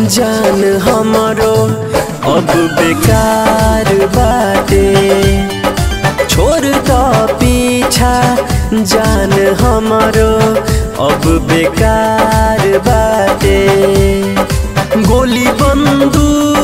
जान हमारो अब बेकार बाटे छोड़ दो पीछा जान हमारो अब बेकार बाटे गोली बंदूक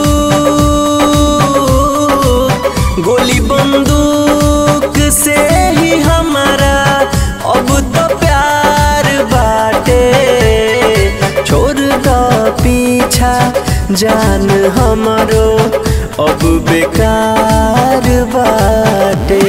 गोली बंदूक से ही हमारा अब तो प्यार बाटे छोड़ दो पीछा जान हमारो अब बेकार बाटे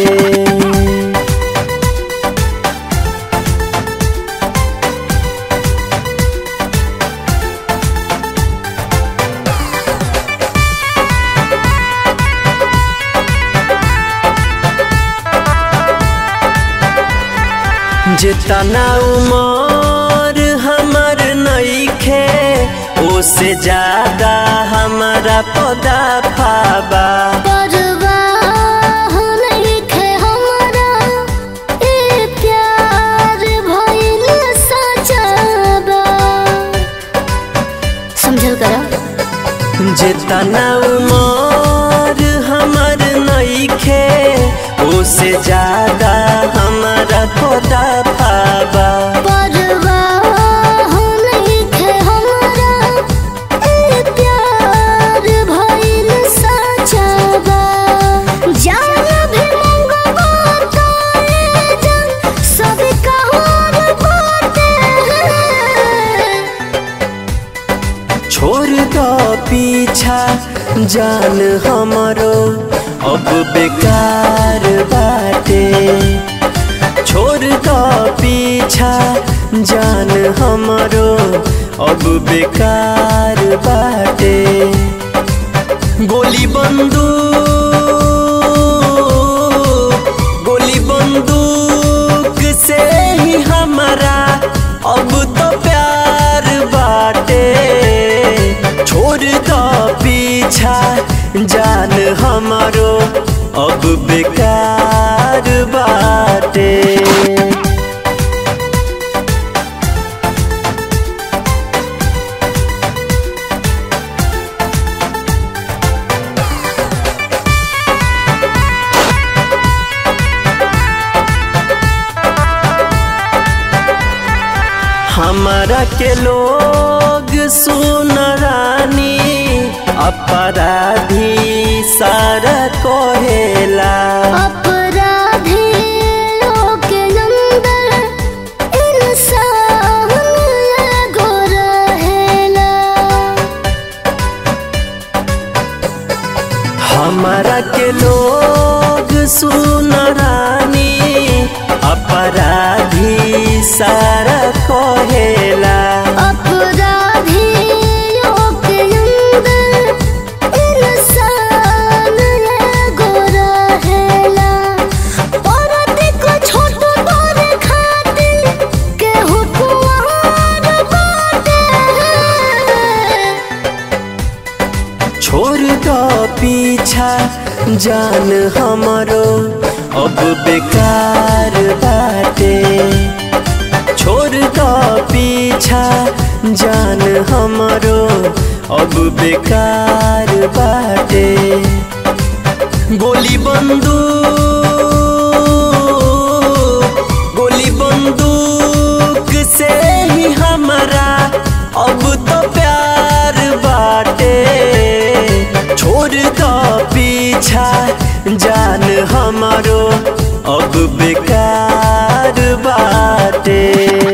जितना उमर हमर नईखे ओसे ज्यादा हमारा पदा फाबा परवाह नइखे हमरा, ए प्यार भइल सच्चा बा। समझल करा जितना उमर हमर नईखे ओसे ज्यादा हमारा पदा फाबा परवाह नइखे हमरा, ए प्यार भइल सच्चा बा। जान भी मंगबो तो ए जान सब कहर बाटे। छोड़ दो पीछा जान हमारो अब बेकार बाटे छोड़ दो पीछा जान हमारो अब बेकार बाटे गोली बंदूक गोली बंदूक से ही हमारा अब तो प्यार बाटे छोड़ दो पीछा जान हमारो अब बेकार बाटे हमारा के लोग सुन रानी अपराधी सारा कहेला अपराधी लोग के अंदर इंसान एगो रहेला हमारा के लोग सुन रानी अपराधी सारा कहेला अपराधी लोग के अंदर इंसान एगो रहेला औरत को छोट बड़ खातिर केहू कुंवार बाटे छोड़ दो पीछा जान हमारो अब बेकार बाटे छोड़ दो पीछा जान हमारो अब बेकार बाटे गोली बंदूक गोली बंदूक से ही हमारा अब तो प्यार बाटे छोड़ दो पीछा जान हमारो अब बेकार बाटे